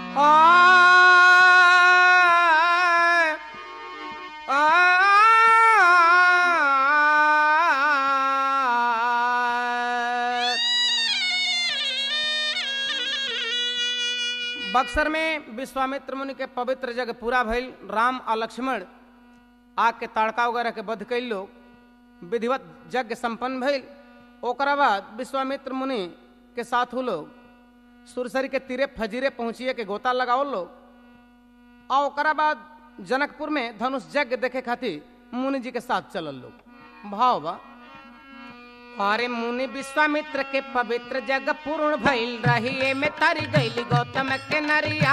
बक्सर में विश्वामित्र मुनि के पवित्र जग पूरा भइल राम और लक्ष्मण आग के ताड़का वगैरह के बध कैल लोग विधिवत यज्ञ संपन्न भइल ओकरा बाद विश्वामित्र मुनि के साथ उ लोग सुरसरी के तीरे फजीरे पहुंचिए के गोता लगाओ लोग और ओकरा बाद जनकपुर में धनुष यज्ञ देखे खातिर मुनि जी के साथ चलल लोग भाव बा अरे मुनि विश्वामित्र के पवित्र जग पूर्ण भइल रही में तरी गईली गौतम के नरिया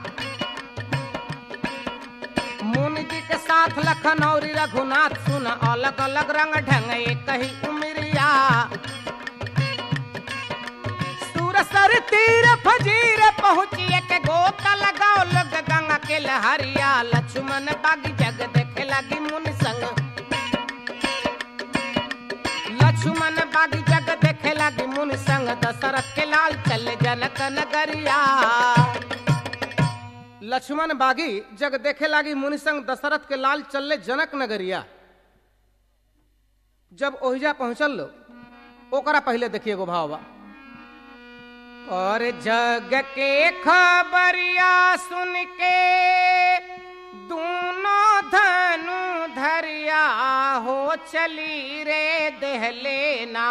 मुनि जी के साथ लखन और रघुनाथ सुन अलग अलग रंग ढंग एक ही उमरिया सुरसर तीर फजीर पहुँचिए के गोता लगाओ लोग गंगा के लहरिया लक्ष्मण बागी जग देखे लगी मुनि संग लक्ष्मण बागी जग देखे लगी मुनि संग दशरथ के लाल चल जनक नगरिया लक्ष्मण बागी जग देखे लगी मुनि संग दशरथ के लाल चल जनक नगरिया जब ओहिजा पहुंचल लो ओकरा पहले देखिए गो भाव बा और जग के खबरिया सुन के दोनों धनु धरिया हो चली रे दहलेना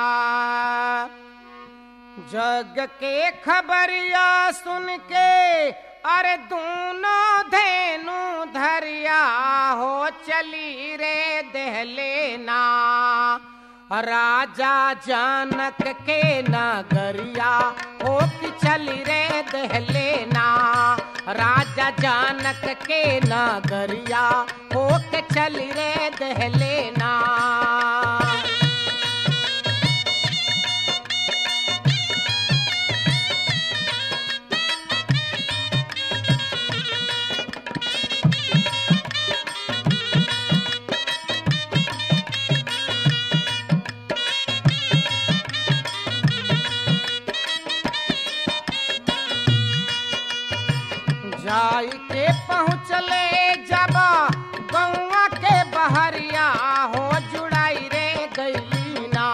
जग के खबरिया सुन के अरे दोनों धेनु धरिया हो चली रे दहलेना राजा जनक के नगरिया हो कि चली रे दहलेना राजा जानक के नगरिया हो के चली रे दहलेना जाई के पहुँचले जब गौवा के बहरिया हो जुड़ाई रे गईना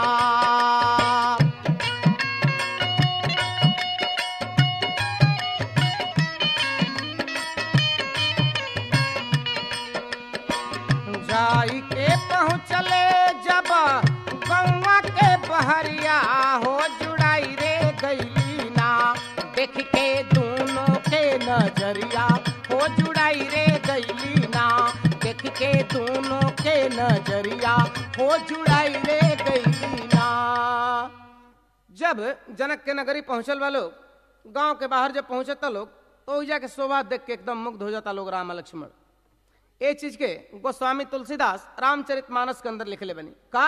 जाई के पहुँचले जब गौवा के बहरिया हो जुड़ाई रे गईना देख के दोनों के नजरिया हो जुड़ाई रे गईना देख के दोनों के नजरिया हो जुड़ाई रे गईना जब जनक के नगरी पहुंचल वालो गांव के बाहर जब पहुंचता लोग तो ओइजा के शोभा देख के एकदम मुग्ध हो जाता लोग राम लक्ष्मण ये चीज के गोस्वामी तुलसीदास रामचरित मानस के अंदर लिखले बनी का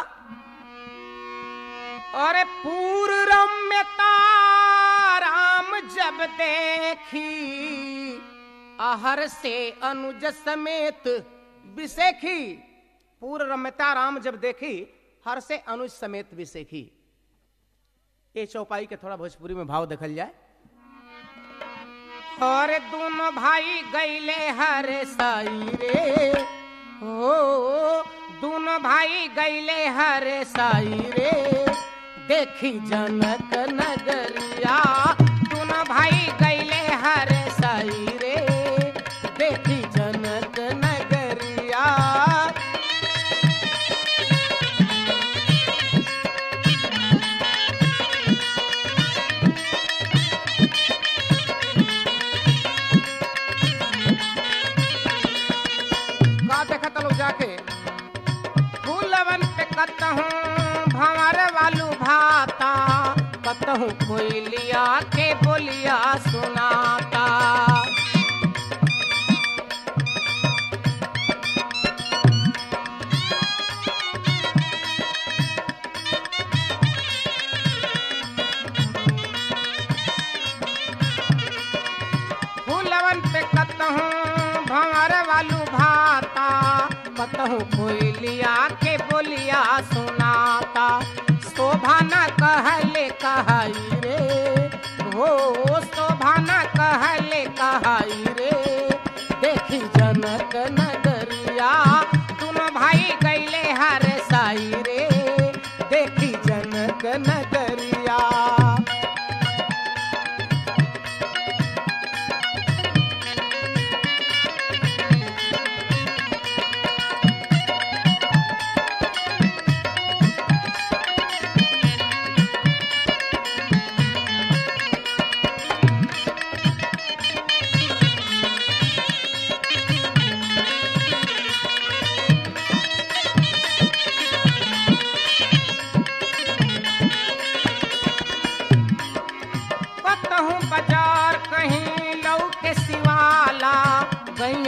अरे पूर्व रम्यता राम जब देखी आहर से अनुज समेत विसेखी पूर्व रम्यता राम जब देखी हर से अनुज समेत विसेखी ये चौपाई के थोड़ा भोजपुरी में भाव देखल जाए और दोनों भाई गईले हर साई रे हो दोनों भाई गईले हर साई रे देखी जनक नगरिया दोनों भाई गईले हर साई रे देखी जनक नगरिया का देखा तलो जाके फूलवन पे कतहूँ भंवर वालू भाता कतहूँ कोयलिया के बोलिया सुनाता फूलवन पे कतहूँ भंवर वालू भाता कतहूँ कोयलिया के बोलिया सुनाता शोभा न कहले कहई रे हो शोभा न कहले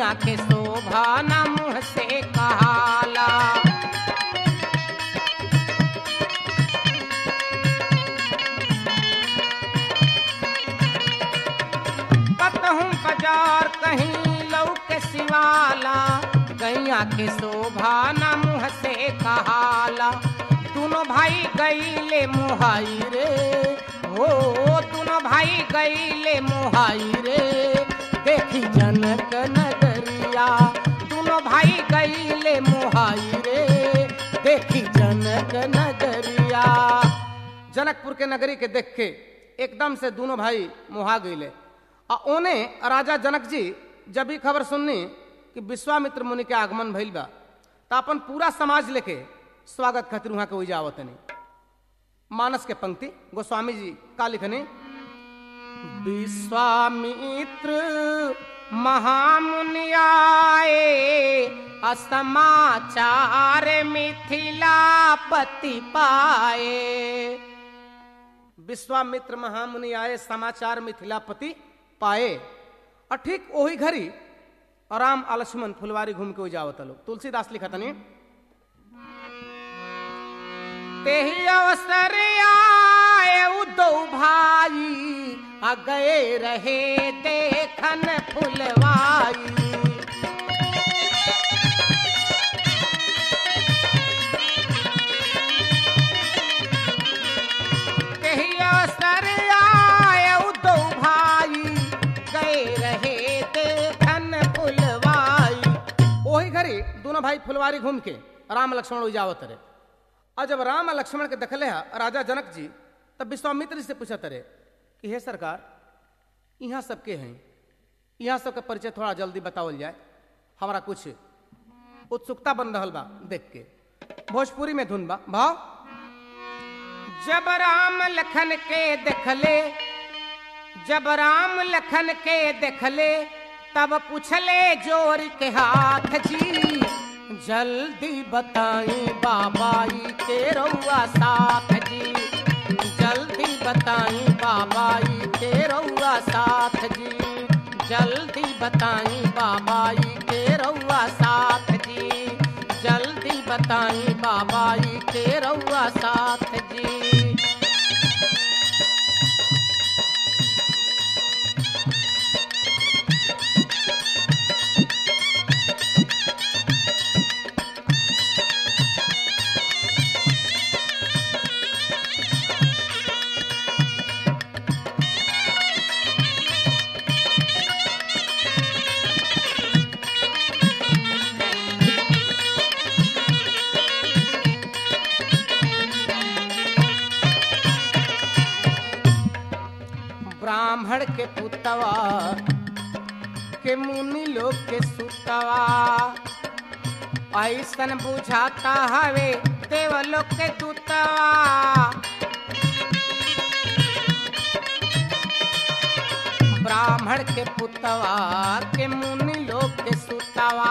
गैया के शोभा न मुँह से कहाला कतहूँ बाजार कहीं लौके सिवाला गैया के शोभा न मुँह से कहाला दोनों भाई गईले मुहाई रे हो दोनों भाई गईले मुहाई रे देखी जनक नगरिया दोनों भाई गईले मुहाई रे देखी जनक नगरिया जनकपुर के नगरी के देख के एकदम से दोनों भाई मुहा गईले आ ओने राजा जनक जी जब ही खबर सुननी कि विश्वामित्र मुनि के आगमन भइल बा तो अपन पूरा समाज लेके स्वागत खातिर वहां के उजा आवतनी मानस के पंक्ति गोस्वामी जी का लिखनी विश्वामित्र महामुनि आए असमाचार मिथिलापति पाए विश्वामित्र महामुनि आए समाचार मिथिलापति पाए और ठीक वही घड़ी राम आ लक्ष्मण फुलवारी घूम के जावत लोग तुलसीदास लिखतनी तेही अवसर आए दो भाई आ गए रहे देखन फुलवाई तेही अवसर आए दो भाई गए रहे देखन फुलवाई वही घड़ी दोनों भाई फुलवारी घूम के राम लक्ष्मण उजावत रहे और जब राम और लक्ष्मण के देखले है राजा जनक जी तब विश्वामित्र जी से पूछत रहे कि हे सरकार यहाँ सबके हैं यहाँ सबके परिचय थोड़ा जल्दी बतावल जाए हमारा कुछ उत्सुकता बन रहा बा देख के भोजपुरी में धुन बा भाव जब राम लखन के देखले जब राम लखन के देखले तब पूछले जोर के हाथ जी जल्दी बताई बाबाई के रउआ साथ जी जल्दी बताई बाबाई के रउआ साथ जी जल्दी बताई बाबाई के रउआ साथ जी जल्दी बताई बाबाई के रउआ साथ जी ब्राह्मण के पुतवा के मुनि लोग के सुतवा ऐसन बुझाता हवे देवलोक के दूतवा ब्राह्मण के पुतवा के मुनि लोग के सुतवा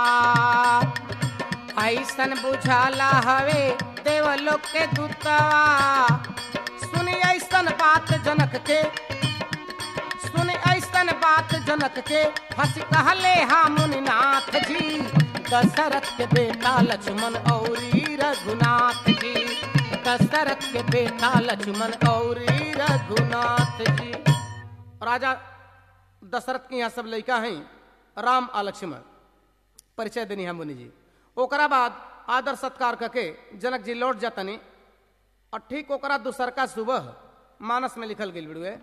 ऐसन बुझाला हवे देवलोक के दूतवा सुनी ऐसन बात जनक के सुन ऐसन बात जनक के हंस कहले हा मुनिनाथ जी दशरथ के बेटा लक्ष्मण औरी रघुनाथ जी दशरथ के बेटा लक्ष्मण औरी रघुनाथ जी राजा दशरथ के यहाँ सब लड़का हैं राम आ लक्ष्मण परिचय देनी है मुनि जी ओकरा बाद आदर सत्कार करके जनक जी लौट जातनी और ठीक ओकरा दूसरका सुबह मानस में लिखल गेल बिड़ुए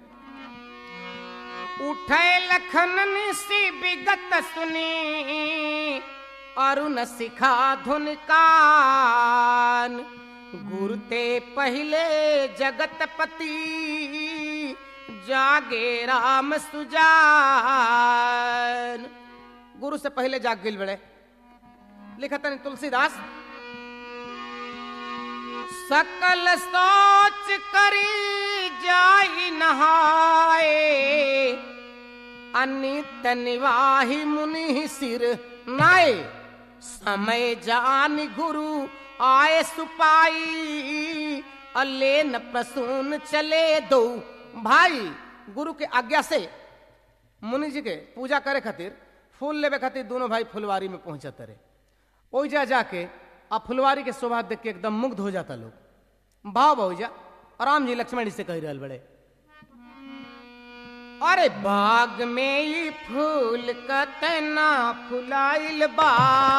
उठे लखन निसी विगत सुनी अरुण सिखा धुन कान गुरुते पहले जगतपति जागे राम सुजान गुरु से पहले जाग गिल बड़े लिखतन तुलसीदास सकल सोच करी जाई नहाए अनित निवाही मुनि सिर नाए समय जान गुरु आए सुपाई अले न प्रसून चले दो भाई गुरु के आज्ञा से मुनि जी के पूजा करे खातिर फूल लेवे खातिर दोनों भाई फुलवारी में पहुंचत रहे ओइजा जाके आ फुलवारी के शोभा देख के एकदम मुग्ध हो जाता लोग भाव भौजा राम जी लक्ष्मण जी से कह रहल बड़े अरे बाग में ई फूल कतना फुलाइल बा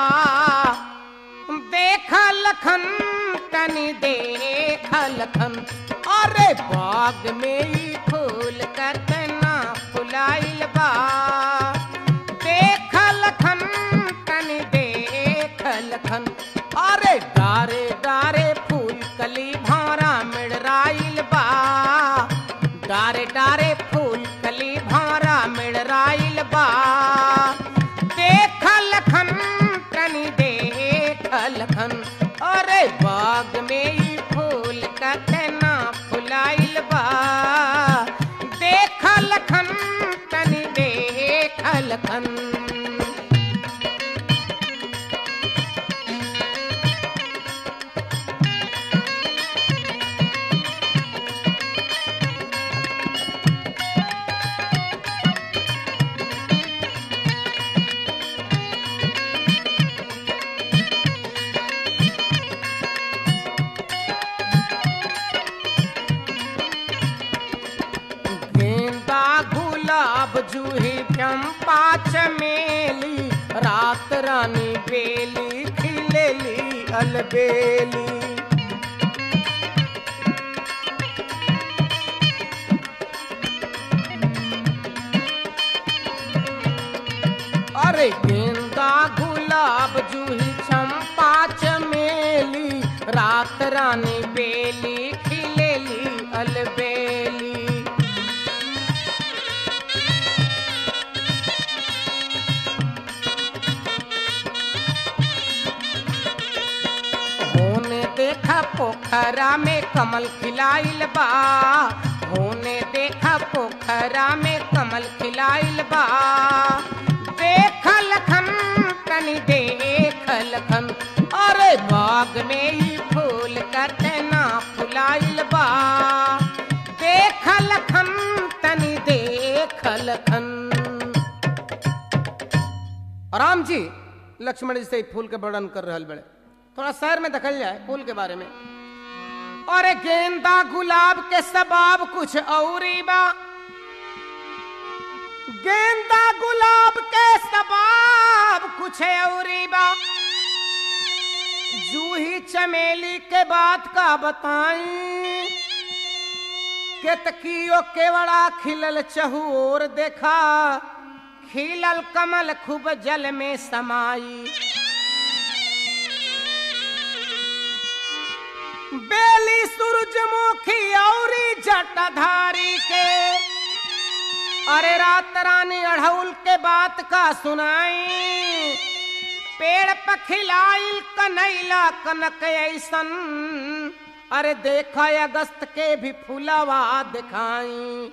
देख लखन तनी देख लखन अरे बाग में ई फूल कतना फुलाइल बा देख लखन तनी देख लखन अरे डारे डारे फूल कली भारा मिड़राइल बा डारे डारे फूल कली भारा मिड़राइल बा देख लखन तनी देख लखन अरे बाग में ई फूल कतना फुलाइल बा देख लखन तनी देख लखन गेंदा गुलाब जूही चंपा चमेली रात रानी बेली खिलेली अलबेली अरे गेंदा गुलाब जूही चंपा चमेली रात रानी बेली खिलेली अलबेली होने देखा पोखरा में कमल खिलाइल बा होने देखा पोखरा में कमल खिलाइल बा देख लखन तनी देख लखन अरे बाग में ही फूल कतना फुलाइल बा देख लखन तनी देख लखन राम जी लक्ष्मण जी से ई फूल के वर्णन कर रहल बड़े थोड़ा शहर में देखल जाए फूल के बारे में और गेंदा गुलाब के सबाब कुछ औरी बा गेंदा गुलाब के सबाब कुछ औरी बा जूही चमेली के बात का बताई केतकियो केवड़ा खिलल चहु और देखा खिलल कमल खूब जल में समाई बेली सूरजमुखी औरी जटाधारी के अरे रात रानी अढ़ौल के बात का सुनाई पेड़ पखिलाइल कनैला कनक ऐसन अरे देखा अगस्त के भी फूलवा दिखाई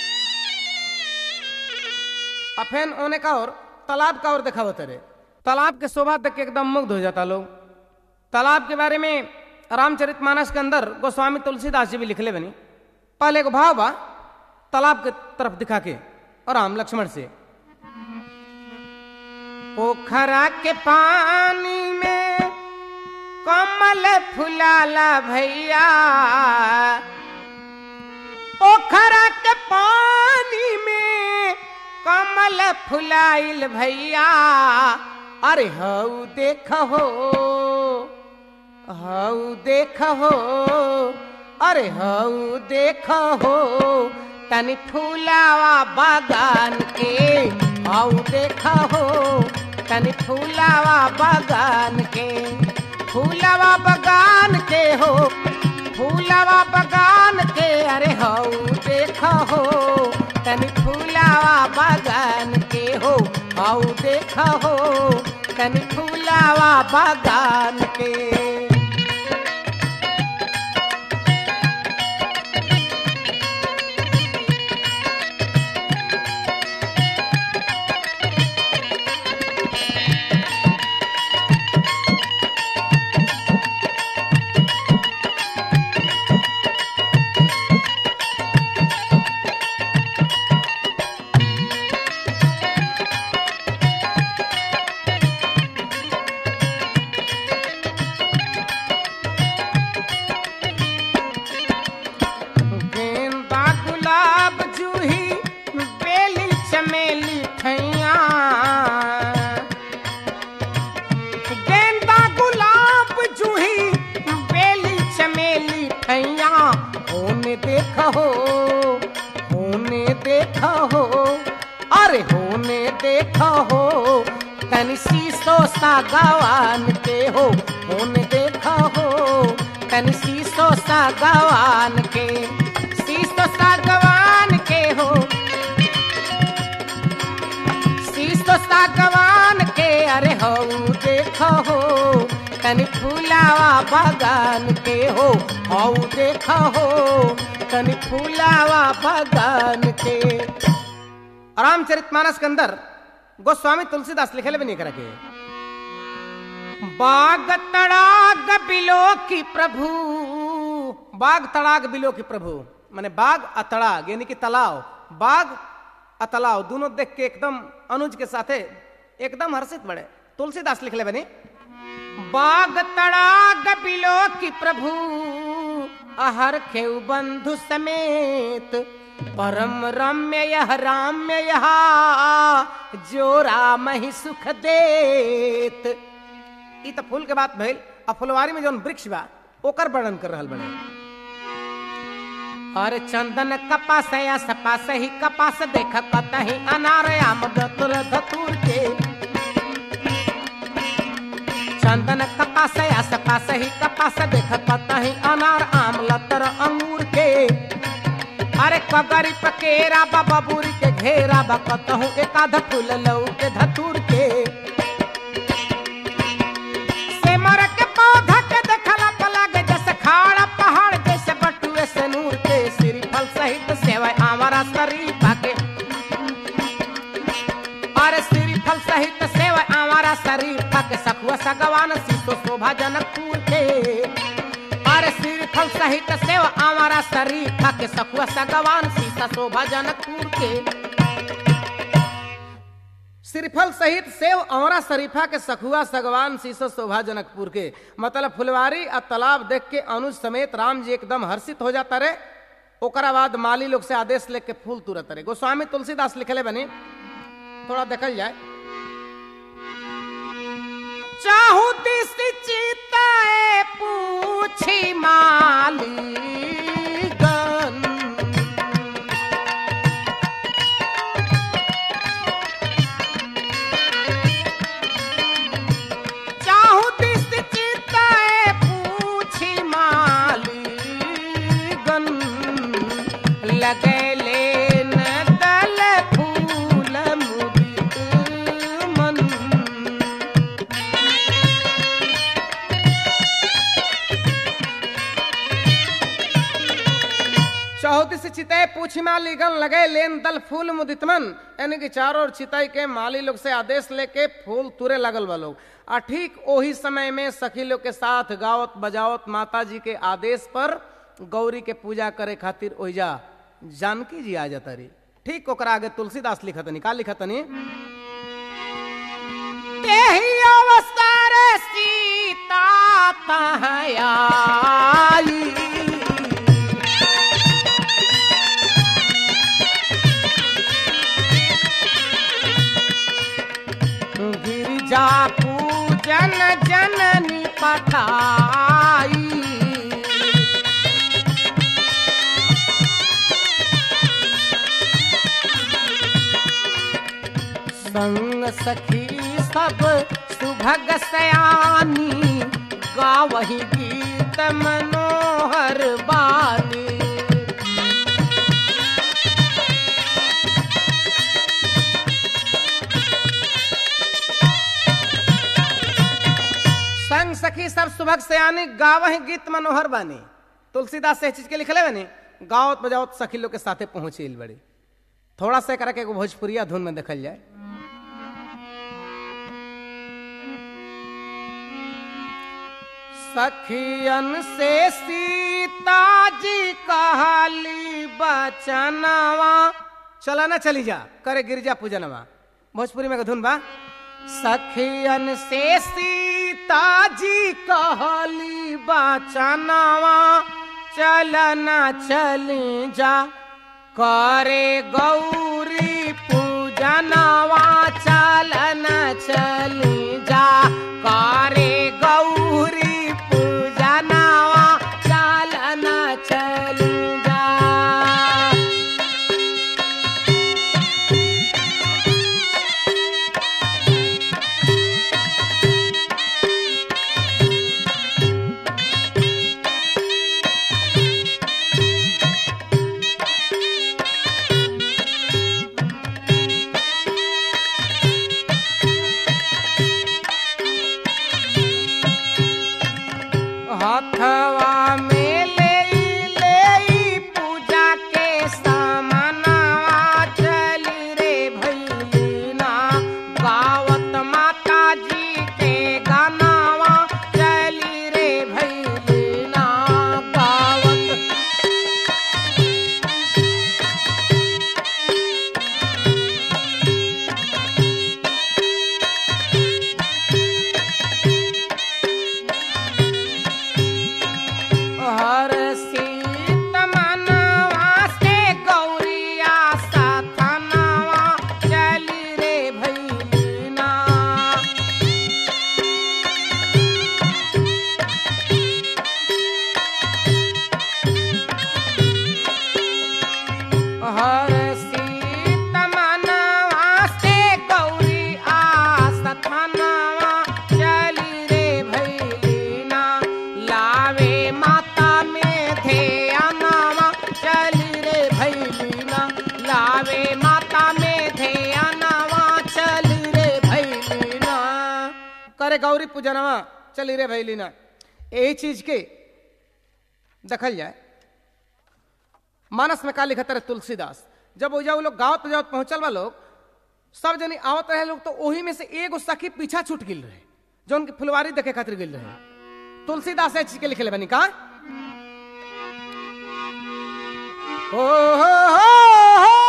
अफेन ओने का और तालाब का और देखा होते रे तालाब के शोभा देख के एकदम मुग्ध हो जाता लोग तालाब के बारे में रामचरित मानस के अंदर गोस्वामी तुलसीदास जी भी लिखले बनी पहले को भाव बा तालाब के तरफ दिखा के और राम लक्ष्मण से पोखरा के पानी में कमल फुलाला भैया पोखरा के पानी में कमल फुलाइल भैया अरे हऊ देख हो हऊ देख हो अरे हऊ देख हो तनी फूलावा बागान के हऊ देख हो तनी फूलावा बागान के फूलावा बागान के हो फूलावा बागान के अरे हऊ देख हो तनी फूलावा बागान के हो हऊ देख हो तनी फूलावा बागान के ठैया गेंदा गुलाब जूही बेली चमेली ठैया होने देखा हो होने देखा हो अरे होने देखा हो तन शीशो सा गवान के हो होने देखा हो तन शीशो सा गवान के शीशो सा गवान के हो शीशो सा गवान के अरे हो देखो हो तन फूलावा बागान के हो हो देखो हो तन फूलावा बागान के रामचरितमानस के अंदर गोस्वामी तुलसीदास लिखे भी नहीं करके बाग तड़ाग बिलो की प्रभु बाग तड़ाग बिलो की प्रभु माने बाग अतड़ाग यानी कि तालाब बाग अतलाव दोनों देख के एकदम अनुज के साथे एकदम हर्षित बड़े तुलसीदास लिख ले बनी बाग तड़ाग बिलो की प्रभु अहर खेव बंधु समेत परम रम्य यह राम्य यह जो राम ही सुख देत ई तो फूल के बात भइल आ फुलवारी में जौन वृक्ष बा ओकर वर्णन कर रहल बने और चंदन कपास या सपास ही कपास देख कतही अनार आम दतुर धतुर के चंदन कपास या सपास ही कपास देख कतही अनार आम लतर अंगूर के अरे कगरी पकेरा बाबा बुरी के घेरा बा कतहू एकाध फूल लऊ के धतुर के सेमर के पौधा के देखला पलग जैसे खाड़ा पहाड़ जैसे बटुए से नूर के श्री फल सहित सेवा हमारा शरीफा के अरे श्री फल सहित सेवा हमारा शरीफा के सखुआ सगवान सीतो शोभा जनकपुर के अरे श्री फल सहित सेवा हमारा शरीफा के सखुआ सगवान सीता शोभा जनकपुर के श्रीफल सहित सेव औरा शरीफा के सखुआ सगवान शीशो शोभा जनकपुर के मतलब फुलवारी और तालाब देख के अनुज समेत राम जी एकदम हर्षित हो जाता रे ओकरा बाद माली लोग से आदेश लेके फूल तुरत रे गोस्वामी तुलसीदास लिखले बनी थोड़ा देखल जाए चाहू दिस चिताए पूछी माली गन चाहू दिस चिताए पूछी मालीगन लगैले न दल फूल मुदित मन चौहदी से चिताई पूछी माली गन लगे लेन दल फूल मुदितमन यानी कि चारों ओर चिताई के माली लोग से आदेश लेके फूल तुरे लगल बा लोग आ ठीक वही समय में सखी लोग के साथ गावत बजावत माता जी के आदेश पर गौरी के पूजा करे खातिर ओइजा जानकी जी आ जाता रही ठीक ओकरा आगे तुलसीदास लिखतनी का लिखतनी तेही अवस्था रे सीता तहाँ आई गिरिजा पूजन जननी पठाई संग सखी सब सुभग सयानी गावही गीत मनोहर बानी संग सखी सब सुभग सयानी गावह गीत मनोहर बानी तुलसीदास से चीज के लिखले बानी गावत बजावत सखी लोग के साथे पहुंचे बड़ी थोड़ा सा करके एगो भोजपुरिया धुन में देखल जाए सखियन से सीता जी कहली बचनवा चला ना चली जा करे गिरजा पूजनवा भोजपुरी में एगो धुन बा सखियन से सीता जी कहली बचनवा चलना चली जा करे गौरी पूजनवा पूजनवा चलन चली जा करे गौरी पूजनवा चलन चली जा हथवा में ले ले पूजा के सामनवा चली रे भैलीना गावत माता जी के गानावा चली रे भैलीना गावत हर सीत मनवा से गौरिया सथनवा चली रे भैलीना हर सीत मनवा से गौरी आसथनवा चली रे भैलीना लावे माता में ध्यानवा चली रे भैलीना लावे माता में ध्यानवा चली रे भैलीना करे गौरी पूजनवा चली रे भैलीना यही चीज के देखल जाए मानस में का लिखत रहे तुलसीदास जब वो लोग गाँव जावत पहुंचल बा लोग सब जनी आवत रहे लोग तो ओही में से एगो सखी पीछा छूट गिल रहे जो उनकी फुलवारी देखे खातिर गिल रहे तुलसीदास ए चीज के लिखे बनी का हो हो हो हो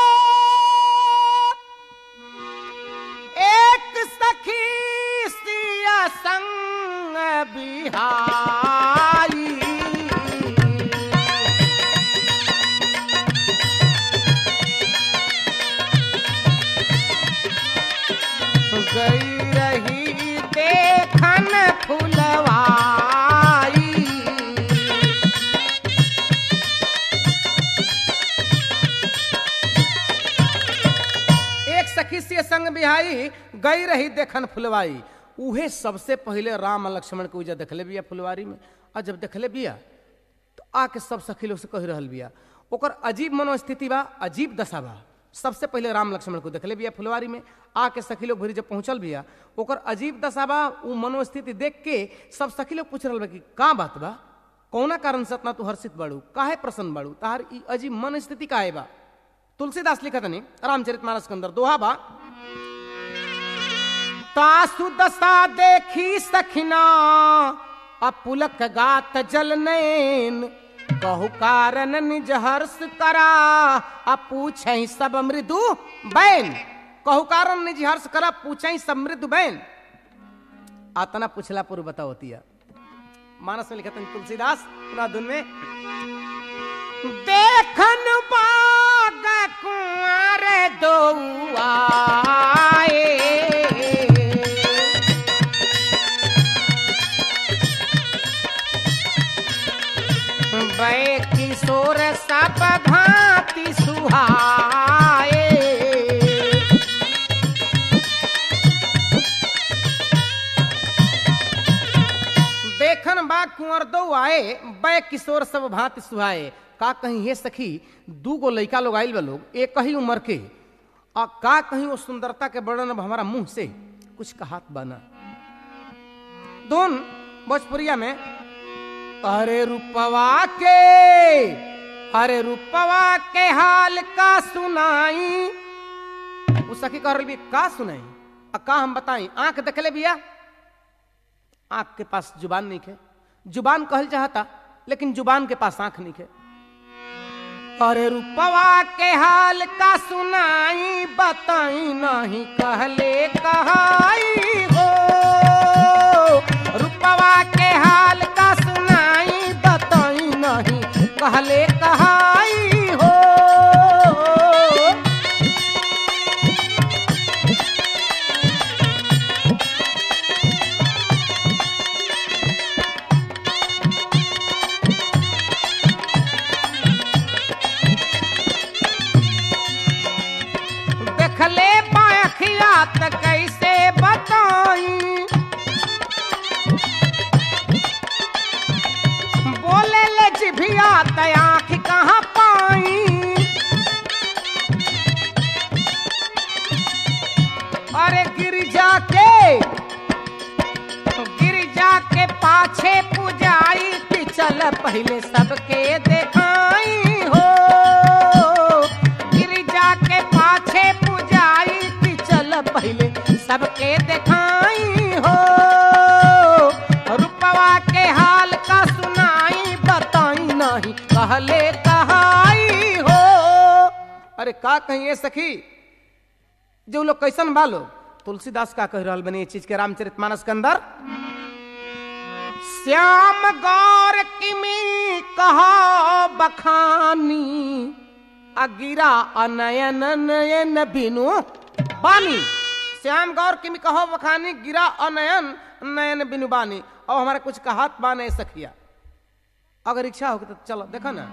एक सखी सिया संग बिहाई गई रही देखन फुलवाई एक सखी से संग बिहाई गई रही देखन फुलवाई उहे सबसे पहले राम और लक्ष्मण के उजा देखले बिया फुलवारी में और जब देखले बिया तो आके सब सखी लोग से कह रहल बिया ओकर अजीब मनोस्थिति बा अजीब दशा बा सबसे पहले राम लक्ष्मण को देखले बिया फुलवारी में आके सखी लोग भरी जब पहुंचल बिया ओकर अजीब दशा बा उ मनोस्थिति देख के सब सखी लोग पूछ रहल बा कि का बात बा कौना कारण से इतना तू हर्षित बाड़ू काहे प्रसन्न बाड़ू तार ई अजीब मन स्थिति काहे बा तुलसीदास लिखत नहीं रामचरित मानस के अंदर दोहा बा तासु दशा देखी सखिना अपुलक गात जल नैन कहु कारण निज हर्ष करा आ पूछई सब मृदु बैन कहु कारण निज हर्ष करा पूछई सब मृदु बैन आतना पूछला पूर्व बतावतिया मानस में लिखत हैं तुलसीदास पुनः धुन में देखन बाग कुंवर दौआए बै किशोर सब भांति सुहाए देखन बा कुंवर दो आए बै किशोर सब भांति सुहाए का कहीं हे सखी दू गो लइका लोग आइल बा लोग एक ही उम्र के आ का कहीं वो सुंदरता के वर्णन अब हमारा मुंह से कुछ कहात बना दोन भोजपुरिया में अरे रूपवा के अरे रूपवा के हाल का सुनाई उ सखी कह रही का सुनाई आ का हम बताई आंख देखले बिया आंख के पास जुबान नहीं खे जुबान कहल चाहता लेकिन जुबान के पास आंख नहीं खे अरे रूपवा के हाल का सुनाई बताई नहीं कहले कहाई हो रूपवा के हाल का सुनाई बताई नहीं कहले कहाई हो गिरजा के पाछे पुजाई कि चल पहले सबके देखाई हो गिरजा के पाछे पुजाई कि चल पहले सबके देखाई हो रुपवा के हाल का सुनाई बताई नहीं कहले कहाई हो अरे का कहिए सखी जो लोग कैसन बालो तुलसीदास का कह रहल बनी ये चीज के रामचरितमानस के अंदर श्याम गौर किमी कहो बखानी अगिरा अनयन नयन बिनु बानी श्याम गौर किमी कहो बखानी गिरा अनयन नयन बिनु बानी अब हमारा कुछ कहत बाने सखिया अगर इच्छा होगी तो चलो देखो ना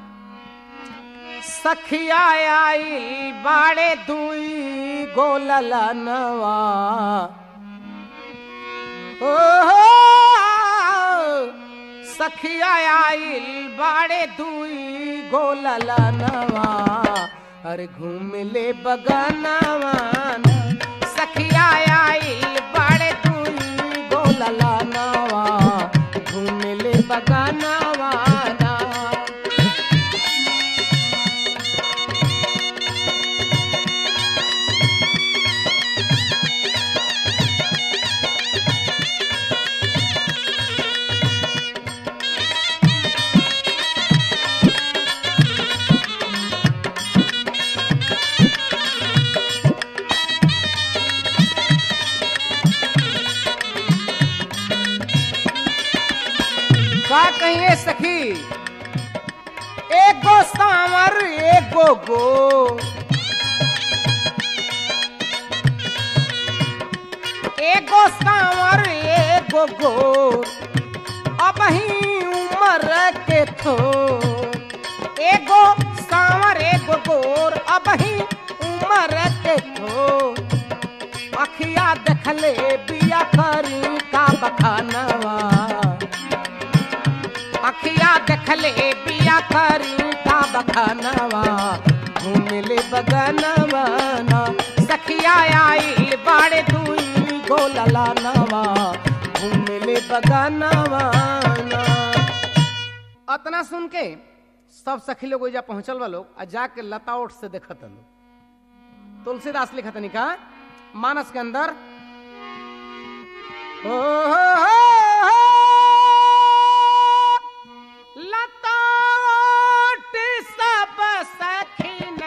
सखिया आई बाड़े दुई गोलल नवा ओ हो, सखिया आई बाड़े दुई गोलल नवा अरे घूम ले बगनवा सखिया आई बाड़े दुई गोलल नवा घूम ले बगनवा का कहिए सखी एगो सांवर एगो गो एगो सांवर एगो गो अब ही उम्र के थो एगो सांवर एगो गोर अब ही उम्र के थो अखिया देखले बिया करी का बखानवा अखिया देखले बिया करी का बखानवा घूमले बगनवा ना सखिया आई बाड़े दुई गोलला नवा घूमले बगनवा ना अतना सुन के सब सखी लोग ओइजा पहुंचल बा लोग आ जाके लता ओट से देखत लोग तुलसीदास लिखत का मानस के अंदर हो हो हो हो लताट सब सखिन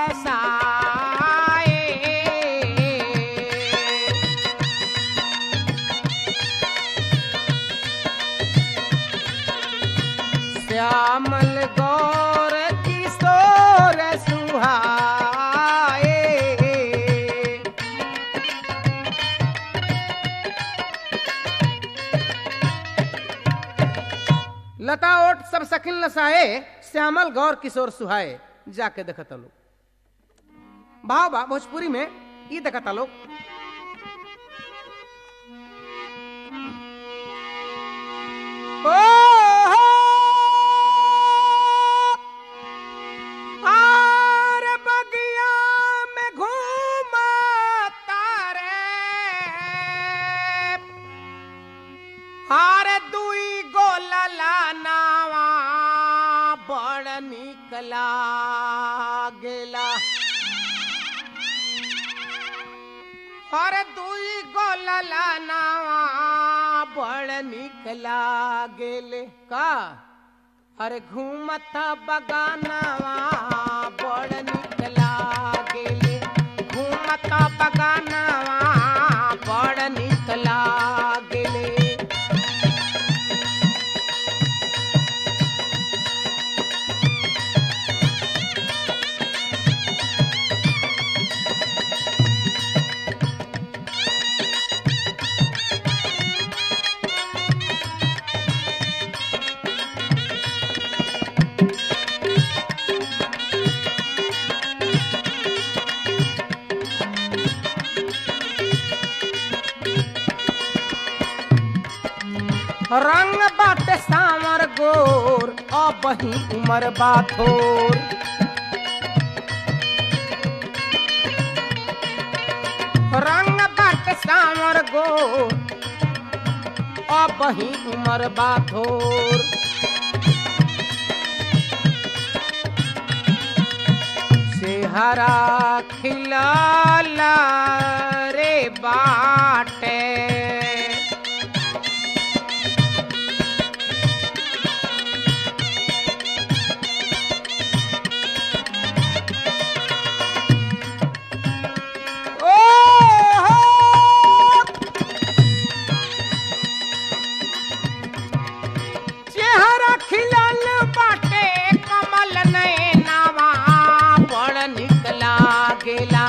लसाए श्यामल गौर किशोर सुहाए लता ओट सब सकिन लसाए श्यामल गौर किशोर सुहाए जाके देखता लोग भाव बा भोजपुरी में ई देखता लोग ओ हो, आर बगिया में घूमता रे हार दुई गोलला नावा बड़ निकला गेला हर दुई गोलला नावा बड़ निकला गेले का अरे घूमता बगानावा बड़ निकला गेले घूमता बगानावा बड़ निकला गेले रंग बाटे सांवर गोर अब ही उमर बाथोर रंग बाटे सांवर गो अब ही उमर बाथोर सेहरा खिलाला रे बाटे ओ हो चेहरा खिलल बाटे कमल नैनावा बड़ निकला गेला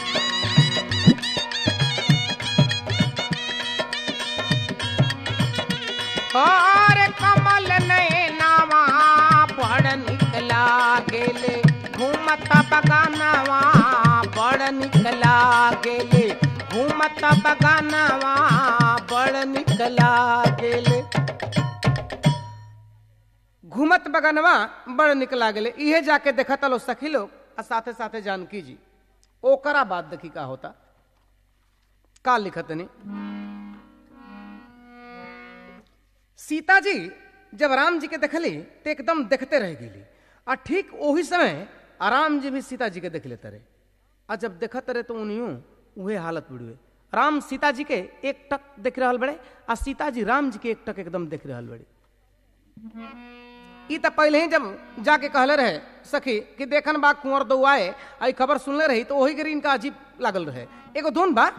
और कमल नैनावा बड़ निकला गेले घूमत बगानवा बड़ निकला गेले घूमत बगानवा बड़ निकला गेले घूमत बगनवा बड़ निकला गेले इहे जाके देखत लो सखी लोग आ साथे साथे जानकी जी ओकरा बाद देखी का होता का लिखत नहीं सीता जी जब राम जी के देखली तो एकदम देखते रह गेली आ ठीक वही समय राम जी भी सीता जी के देख लेते रहे आ जब देखत रहे तो उन्हीं उहे हालत बिड़ुए राम सीता जी के एक टक देख रहल बड़े आ सीता जी राम जी के एक टक एकदम देख रहल बड़े ई त पहले ही जब जाके कहले रहे सखी कि देखन बा कुंवर दो आए आई खबर सुनले रही तो वही करी इनका अजीब लागल रहे एगो धुन बा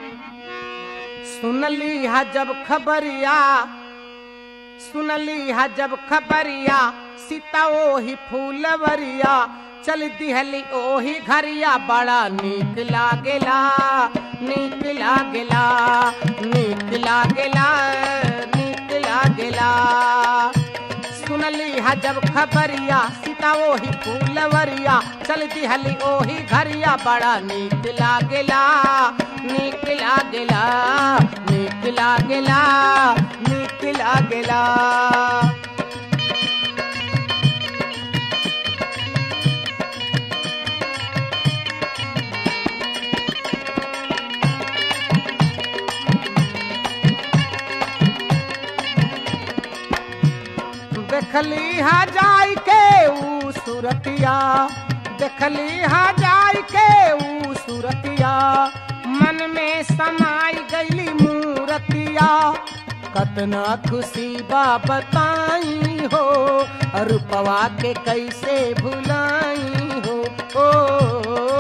सुनली हा जब खबरिया सुनली हा जब खबरिया सीता ओही फूलवरिया चल दिहली ओही घरिया बड़ा नीक लागेला नीक लागेला नीक लागेला नीक लागेला सुनली हा जब खबरिया सीता ओही फूलवरिया चल दिहली ओही घरिया बड़ा नीक लागेला नीक लागेला नीक लागेला नीक लागेला देखली हा जाई के ऊ सूरतिया देखली हा जाई के ऊ सूरतिया मन में समाई गईली मूरतिया कतना खुशी बा बताई हो रूपवा के कैसे भुलाई हो ओ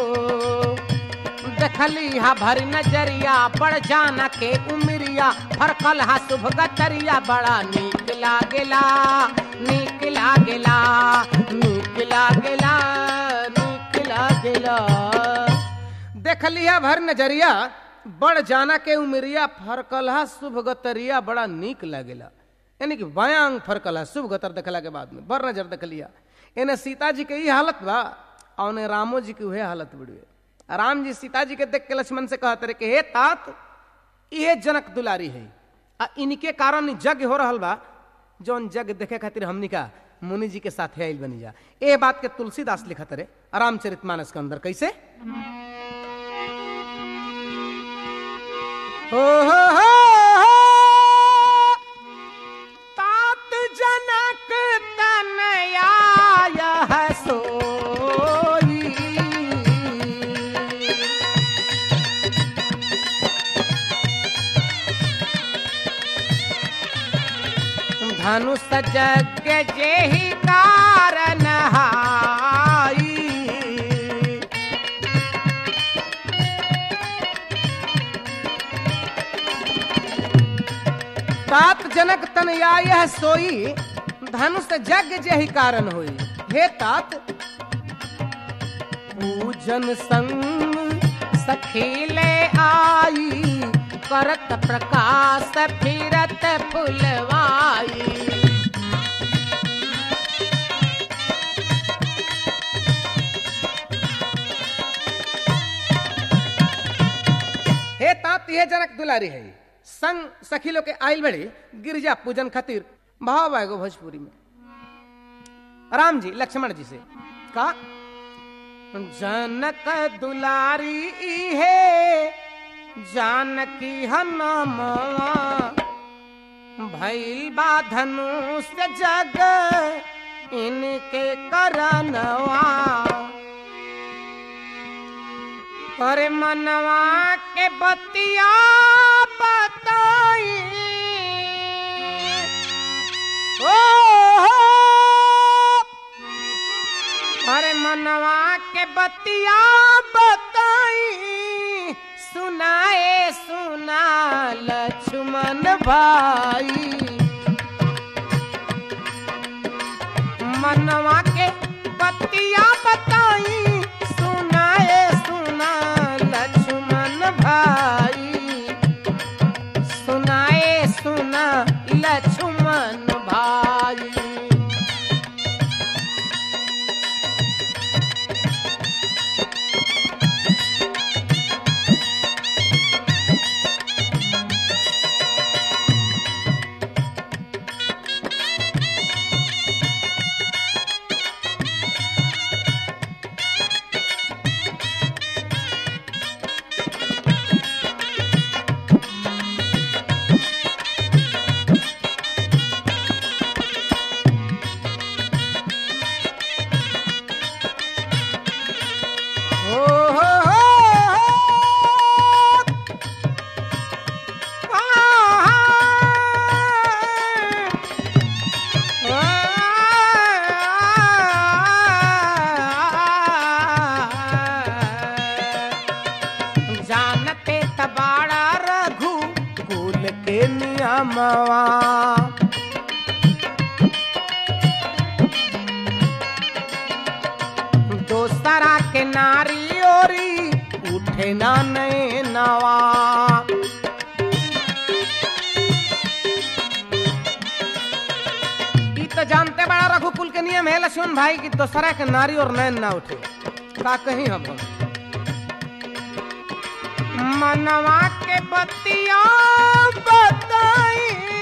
देखली हा भर नजरिया बड़ जाना के उमरिया फरकल हा शुभ गतरिया बड़ा नीक लागेला नीक लागेला नीक लागेला नीक लागेला देखली हा भर नजरिया बड़ जाना के उमरिया फरकलहा शुभ गतरिया बड़ा नीक लागेला यानी कि बयांग फरकलहा शुभ गतर देखला के बाद में बड़ नजर देखलिया एने सीता जी के ई हालत बा और ने रामो जी के उहे हालत बिड़ुए राम जी सीता जी के देख के लक्ष्मण से कहते रहे कि हे तात ये जनक दुलारी है आ इनके कारण जग हो रहल बा जौन जग देखे खातिर हमनी का मुनि जी के साथ आयल बनी जा ए बात के तुलसीदास लिखत रहे रामचरितमानस के अंदर कैसे हो हो हो हो तात जनक तनया यह सोई धनुष जग जेहि कारण हाई तात जनक तनया यह सोई धनुष जग जेहि कारण होई हे तात पूजन संग सखीले आई करत प्रकाश फिरत फुलवाई हे तात ये जनक दुलारी है संग सखी लोग के आयल बड़े गिरजा पूजन खातिर भाव आएगो भोजपुरी में राम जी लक्ष्मण जी से का जनक दुलारी है जानकी हनमवा भइल बा धनुष जग इनके करनवा अरे मनवा के बतिया बताई ओ हो अरे मनवा के बतिया बताई सुनाए सुना लक्ष्मण भाई मनवा के बतिया बताई सुनाए सुना लक्ष्मण भाई सुनाए सुना लक्ष्मण भाई हो हो हो जानते तबाड़ा रघु कुल के नियमवा दोसरा के नारी ओरी उठे ना नए नवा ई तो जानते बड़ा रघुकुल के नियम है लक्ष्मण भाई की दोसरा के नारी और नैन ना उठे का कहीं हम मनवा के बतिया बताई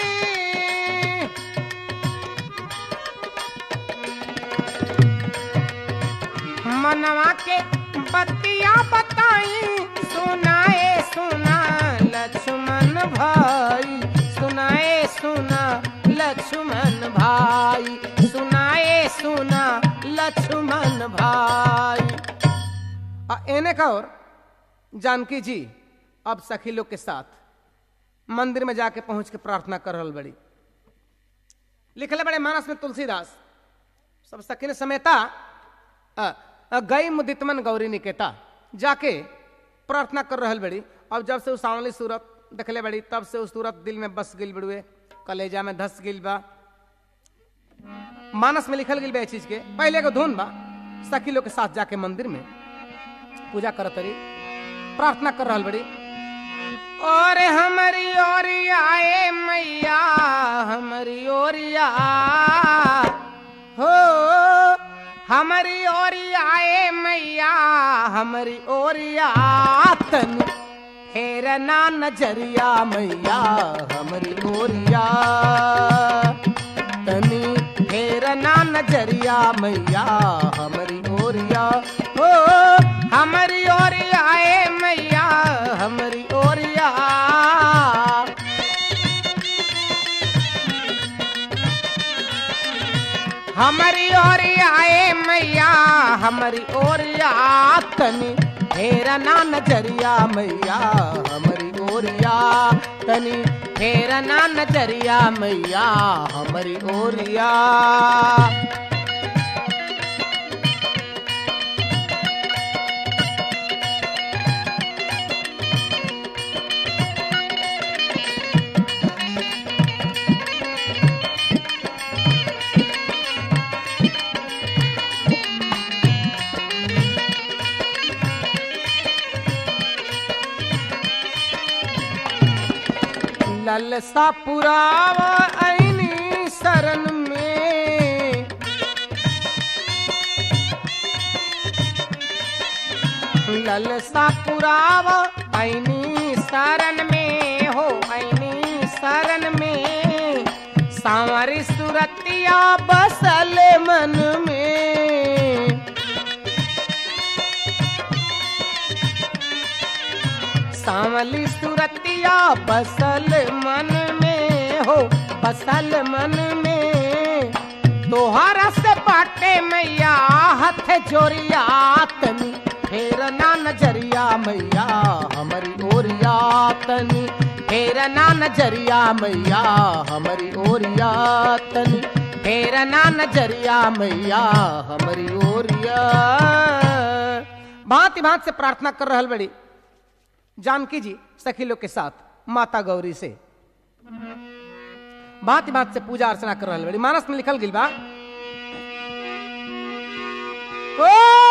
मनवा के बतिया बताई सुनाए सुना लक्ष्मण भाई सुनाए सुना लक्ष्मण भाई सुनाए सुना लक्ष्मण भाई आ एने का और जानकी जी अब सखी लोग के साथ मंदिर में जाके पहुंच के प्रार्थना कर रहल बड़ी लिखले बड़े मानस में तुलसीदास सब सखी ने समेता अ, अ, गई मुदितमन गौरी निकेता जाके प्रार्थना कर रहल बड़ी अब जब से उस सांवली सूरत देखले बड़ी तब से उस सूरत दिल में बस गिल बड़ुए कलेजा में धस गिल बा मानस में लिखल गिल बा ए चीज के पहले को धुन बा सखी लोग के साथ जाके मंदिर में पूजा करत रही प्रार्थना कर रहल बड़ी और हमारी ओरिया ए मैया हमारी ओरिया हो हमारी ओरिया ए मैया हमारी ओरिया तन फेर ना नजरिया मैया हमारी ओरिया तनी फेर ना नजरिया मैया हमारी ओरिया हो हमारी ओरिया ए मैया हमारी ओरिया हमारी ओरिया ए मैया हमारी ओरिया तनी फेरा ना नजरिया मैया हमारी ओरिया तनी फेरा ना नजरिया मैया हमारी ओरिया ललसा पुरावा ऐनी शरण में ललसा पुरावा ऐनी शरण में हो ऐनी शरण में सांवरी सुरतिया बसल मन में सांवली सुरतिया बसल मन में हो बसल मन में तोहरा से बाटे मैया हथ जोरिया तनी फेर ना नजरिया मैया हमारी ओरिया तनी फेर ना नजरिया मैया हमारी ओरिया तनी फेर ना नजरिया मैया हमारी ओरिया भांति भांति से प्रार्थना कर रहल बड़ी जानकी जी सखी लोग के साथ माता गौरी से भांति भांति से पूजा अर्चना कर रहल बड़ी मानस में लिखल गिल बा ओ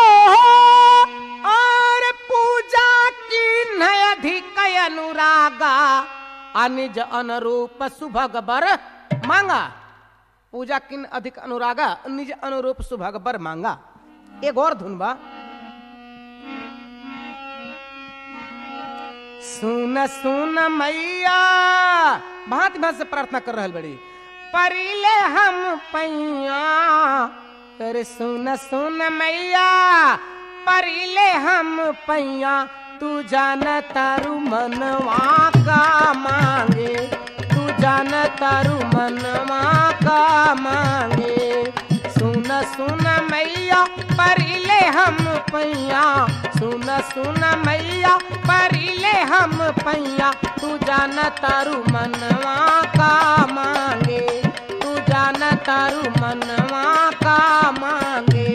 और पूजा की नय अधिक अनुरागा अनिज अनुरूप सुभग बर मांगा पूजा किन अधिक अनुरागा निज अनुरूप सुभग बर मांगा एक और धुन बा सुन सुन मैया भांति भांति से प्रार्थना कर रहल बड़ी परिले हम पैया अरे सुन सुन मैया परिले हम पैया तू जान तारू मनवा का मांगे तू जान तारू मनवा का मांगे सुन सुन मैया परिले हम पैया सुन सुन मैया परिले हम पैया तू जान तारू मनवा का मांगे तू जान तारू मनवा का मांगे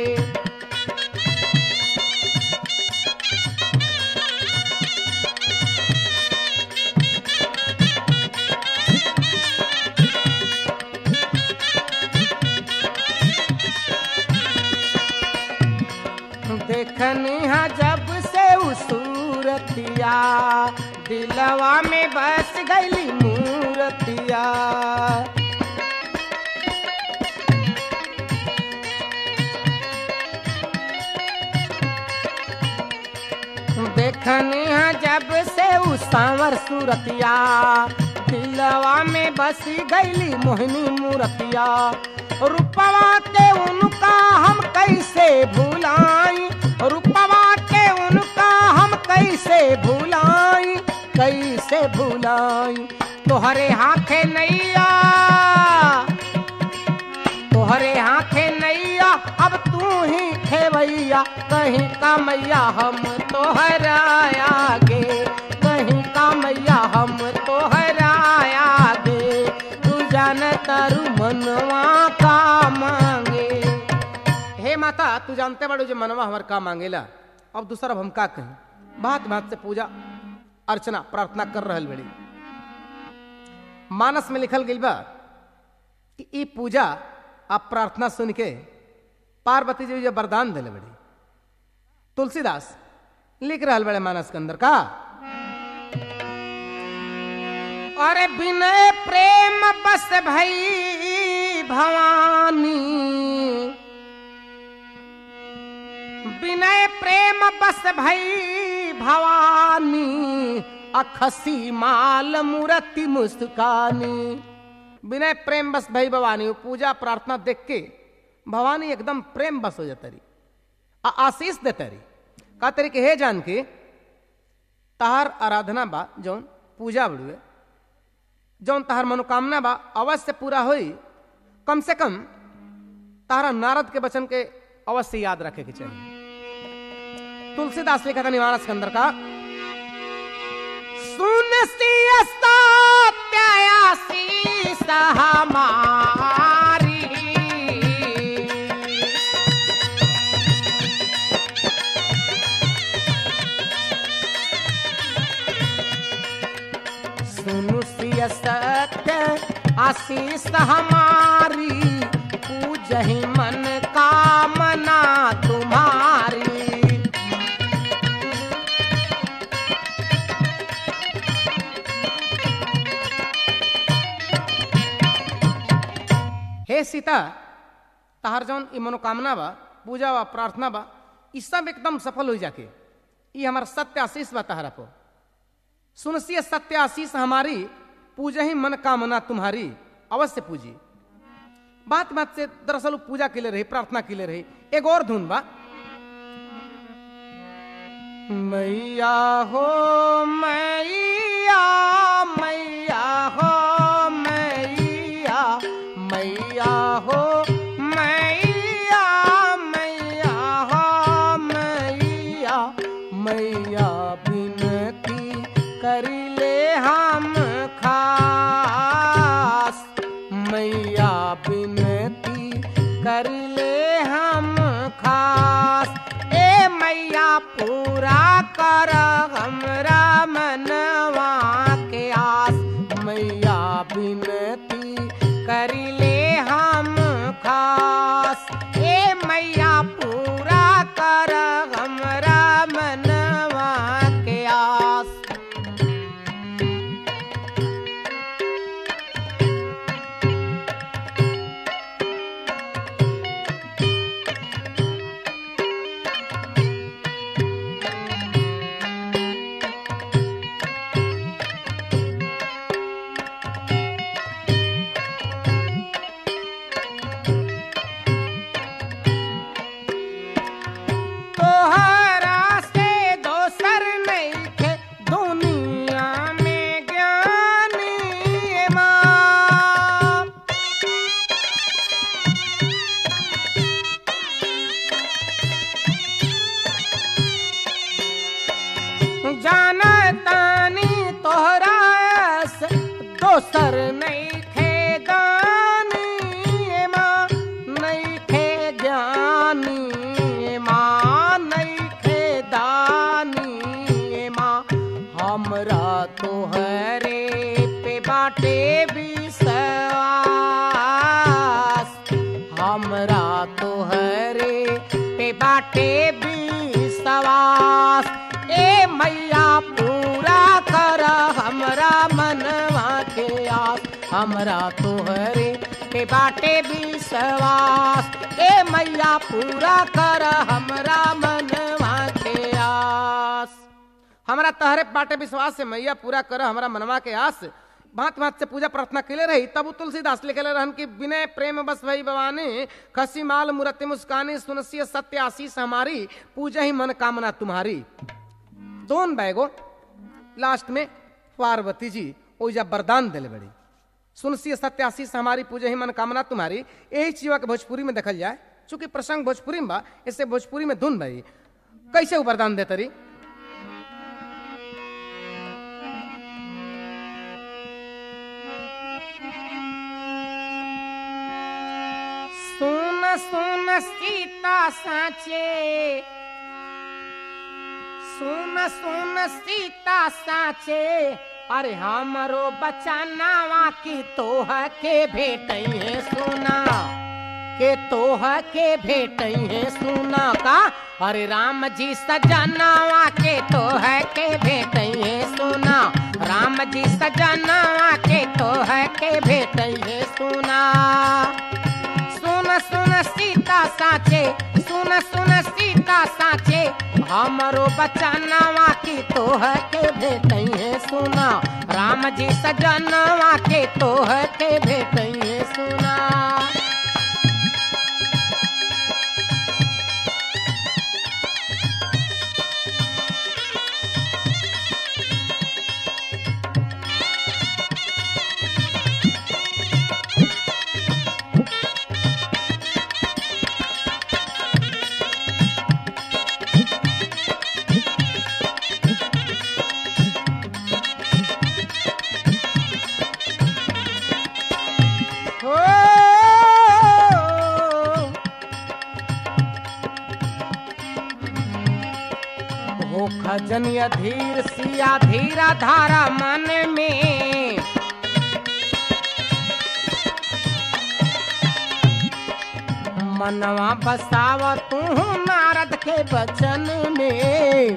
देखनी हा जब से उसूरतिया दिलवा में बस गईली मूरतिया देखनी हा जब से उसावर सूरतिया दिलवा में बसी गईली मोहिनी मूरतिया रूपवा के उनका हम कैसे भूलाई रूपवा के उनका हम कैसे भूलाई कैसे भूलाई तोहरे हाथे नैया तोहरे हाथे नैया अब तू ही खेवैया कहीं का मैया हम तोहरा आगे कहीं का मैया हम तोहरा आगे तू जान तारू मनवा का मांगे हे माता तू जानते बड़ो जो मनवा हमार का मांगेला अब दूसरा हम का कहीं बात बात से पूजा अर्चना प्रार्थना कर रहल बड़ी मानस में लिखल गई बा कि ई पूजा आप प्रार्थना सुन के पार्वती जी जो वरदान दिले बड़ी तुलसीदास लिख रहल बड़े मानस के अंदर का अरे विनय प्रेम बस भई भवानी विनय प्रेम बस भई भवानी अखसी माल मूर्ति मुस्कानी विनय प्रेम बस भई भवानी वो पूजा प्रार्थना देख के भवानी एकदम प्रेम बस हो जाता रही आ आशीष देता रही का तरीके हे जान के तहार आराधना बा जौन पूजा बड़ुए जौन तहार मनोकामना बा अवश्य पूरा होई कम से कम तारा नारद के वचन के अवश्य याद रखे के चाहिए तुलसीदास लिखा था निवारस के अंदर का सुन त्यायासी हमारी सुनु सिय सत्य आशीष हमारी पूजही मन कामना तुम्हारी हे सीता तहार जौन ई मनोकामना बा पूजा बा प्रार्थना बा ई सब एकदम सफल हो जाके ई हमार सत्य आशीष बा तहरा को सुनसिय सत्य आशीष हमारी पूजा ही मन कामना तुम्हारी अवश्य पूजी बात बात से दरअसल वो पूजा के लिए रही प्रार्थना के लिए रही एक और धुन बा मैया हो मैया मैया हो मैया मैया हो मैया मैया हो मैया मैया बिनती करिले हम खास मैया बिनती करिले हम खास ए मैया पूरा कर हमरा मनवा के आस मैया बिनती करिले हम खास ए मैया पूरा कर हमरा मनवा के आस तोहरा से दोसर नइखे दुनिया में ज्ञानी माँ जानतानी तोहरा से दोसर नइखे दानी माँ नइखे ज्ञानी माँ नइखे दानी माँ हमरा तोहरे पे बाटे विश्वास हमरा तोहरे पे बाटे विश्वास ए मैया पूरा कर हमरा मनवा के आस हमरा तोहरे पे बाटे विश्वास ए मैया पूरा कर हमरा मनवा के आस हमरा तहरे बाटे विश्वास से मैया पूरा कर हमरा मनवा के आस भांत भांत से पूजा प्रार्थना कैले रही तब उ तुलसीदास लिखे रहन कि विनय प्रेम बस भई भवानी खसी माल मूर्ति मुस्कानी सुनसी सत्य आशीष हमारी पूजा ही मन कामना तुम्हारी दोन बैगो लास्ट में पार्वती जी ओइजा वरदान दिले बड़ी सुनसी सत्य आशीष हमारी पूजा ही मन कामना तुम्हारी यही चीज के भोजपुरी में देखल जाए चूंकि प्रसंग भोजपुरी में बा इससे भोजपुरी में धुन भाई कैसे उ वरदान देते रही सुन सुन सीता साचे सुन सुन सीता साचे अरे हमरो बचानावा की तोह के भेटई है सुना के तोह के भेटई है सुना का अरे राम जी सजनावा के तोह के भेटई है सुना राम जी सजनावा के तोह के भेटई है सुना सुन सुन सीता साचे सुन सुन सीता साचे हमरो बचनवा की तोह के भेटई है सुना राम जी सजनवा के तोह के भेटई है सुना हो हो खजनिया धीर सिया धीरा धारा मन में मनवा बसाव तू नारद के बचन में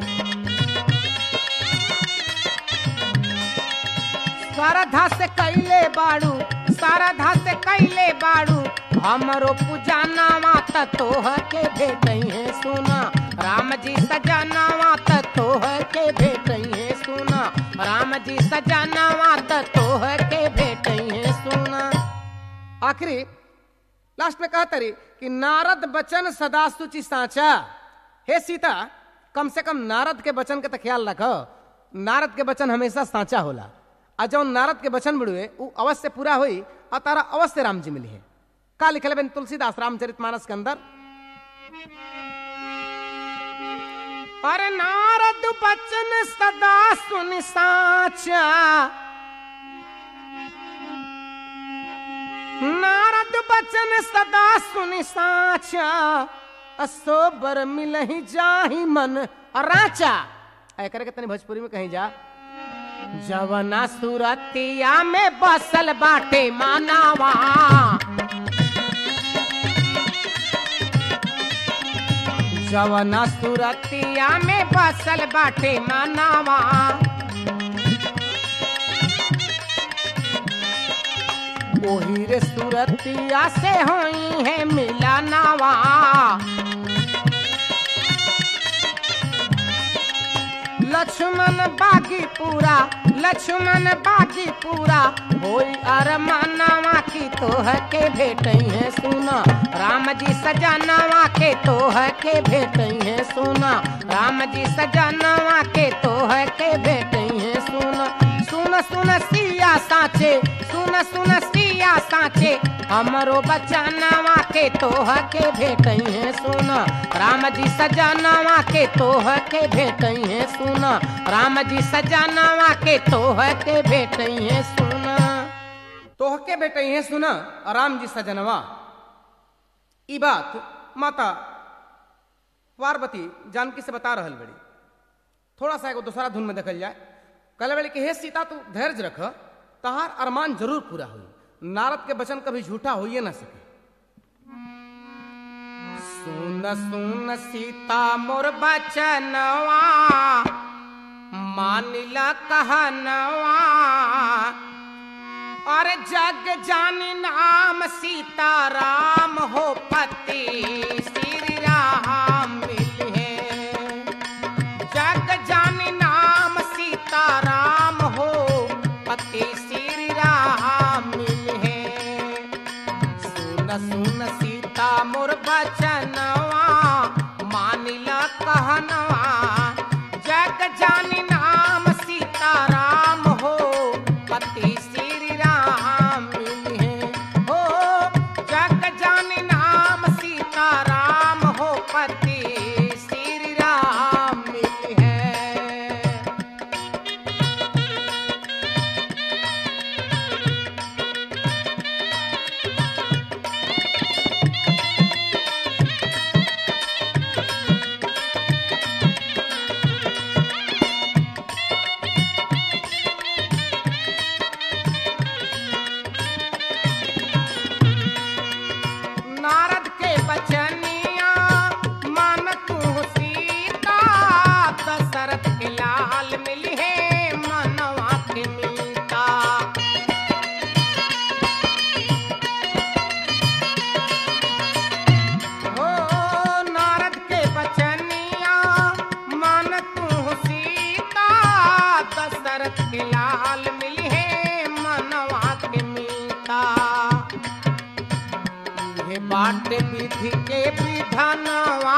श्रद्धा से कैले बाड़ू श्रद्धा से कैले बाड़ू हमरो पूजानावा त तोह के भेटई है सुना राम जी सजनावा त तोह के भेटई है सुना राम जी सजनावा त तोह के भेटई है सुना आखिरी लास्ट में कहता रही कि नारद बचन सदा सुचि साचा हे सीता कम से कम नारद के वचन के तो ख्याल रख नारद के वचन हमेशा साचा होला आ जौन नारद के वचन बड़ुए उ अवश्य पूरा हुई और तारा अवश्य राम जी मिली है का लिखल बन तुलसीदास रामचरित मानस के अंदर अरे नारद बचन सदा सुन साचा नारद बचन सदा सुन साचा असोबर मिलही जाही मन राचा ऐ करे के तनी भोजपुरी में कहीं जा जवना सुरतिया में बसल बाटे मानावा जवना सुरतिया में बसल बाटे मानावा ओही रे सुरतिया से होई है मिलानावा लक्ष्मण बागी पूरा लक्ष्मण बागी पूरा होई अरमानवा की तोह के भेटई है सुना राम जी सजनवा के तोह के भेटई है सुना राम जी सजनवा के तोह के भेटई है सुना सुन सुन सिया साचे सुन सुन सिया साचे हमरो बचनवा के तोह के भेटई है सुना राम जी सजनवा के तोह के भेटई है सुना राम जी सजनवा के तोह के भेटई है सुना तोह के भेटई है सुना राम जी सजनवा ई बात माता पार्वती जानकी से बता रहल बड़ी थोड़ा सा एगो दूसरा धुन में देखल जाए कल बड़ी कि हे सीता तू धैर्य रख तहार अरमान जरूर पूरा हुई नारद के वचन कभी झूठा होइए ना सके सुन सुन सीता मोर बचनवा मानिला कहनवा और जग जानी नाम सीता राम हो पति श्री राम मिले जग जानी नाम सीता राम हो पति श्री राम मिले सुन सुन सीता मोर बचनवा मानिला कहनवा जग जानी नाम सीता राम हो पति श्री राम मिले हो जग जानी नाम सीता राम हो पति श्री राम मिले नारद के बचनिया मन तू सीता दशरथ के लाल मिली है मनवा के मीता हो नारद के बचनिया मन तू सीता दशरथ के लाल मिली है मनवा के मीता ये बाट विधि के विधानवा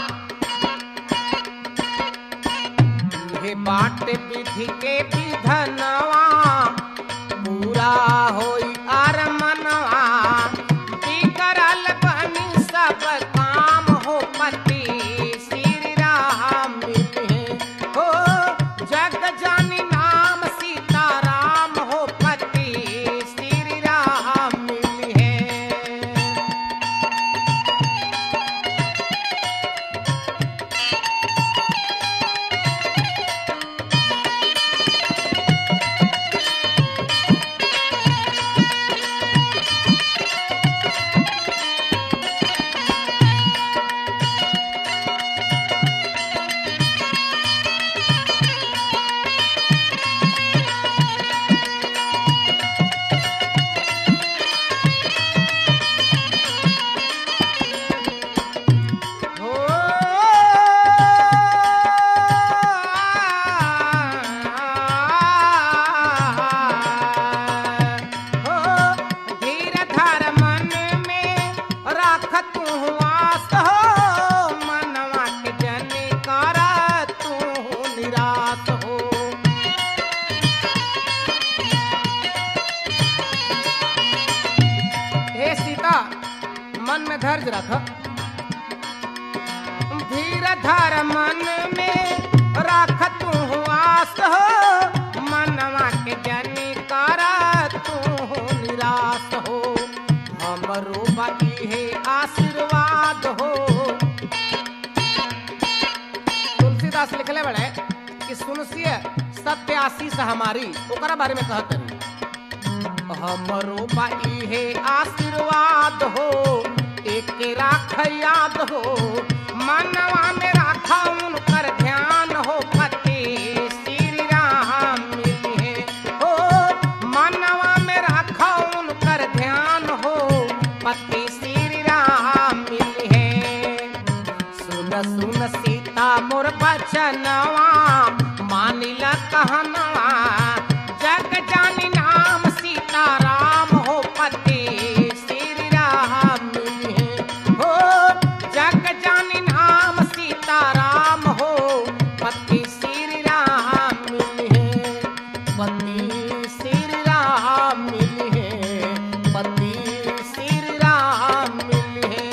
ये बाट विधि के विधानवा पूरा होई आर मनवा बिगड़ल बनी सब काम हो पति श्री राम मिले हो जग जानी नाम सीता राम हो पति श्री राम मिले में धैर्य रख धीर धर मन में रख तू आस हो मनवा के जनी कर तू निराश हो हमरो बाकी है आशीर्वाद हो तुलसीदास लिखले बड़े कि सुनसिए सत्य आशीष हमारी ओकरा बारे में कहत रही हमरो बाई है आशीर्वाद हो एक राख याद हो मनवा में राखा उनकर ध्यान हो पति श्री राम मिली है हो मनवा में राखा उनकर ध्यान हो पति श्री राम मिली है सुन सुन सीता मोर बचनवा मानिला कहनवा जग जानी नाम सीता राम हो पति श्री राम मिले हो जग जानी नाम सीता राम हो पति श्री राम मिले पति श्री राम मिले पति श्री राम मिले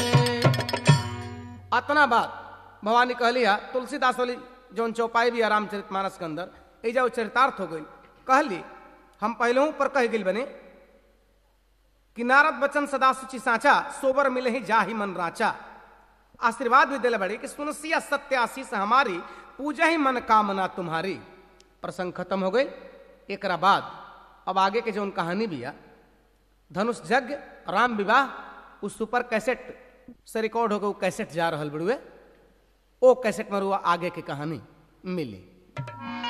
अतना बात भवानी कहली है तुलसीदास वाली जौन चौपाई भी है रामचरित मानस के अंदर एजा वो चरितार्थ हो गई कहली हम पहले पर कह गई बने कि नारद बचन सदा सुचि साचा सोबर मिले ही जा ही मन राचा आशीर्वाद भी दिले बड़ी कि सुनसिया सत्य आशीष हमारी पूजा ही मन कामना तुम्हारी प्रसंग खत्म हो गई एक बाद अब आगे के जो कहानी भी है धनुष यज्ञ राम विवाह उस सुपर कैसेट से रिकॉर्ड होकर वो कैसेट जा रहा बड़ुए ओ कैसेट में रुआ आगे की कहानी मिली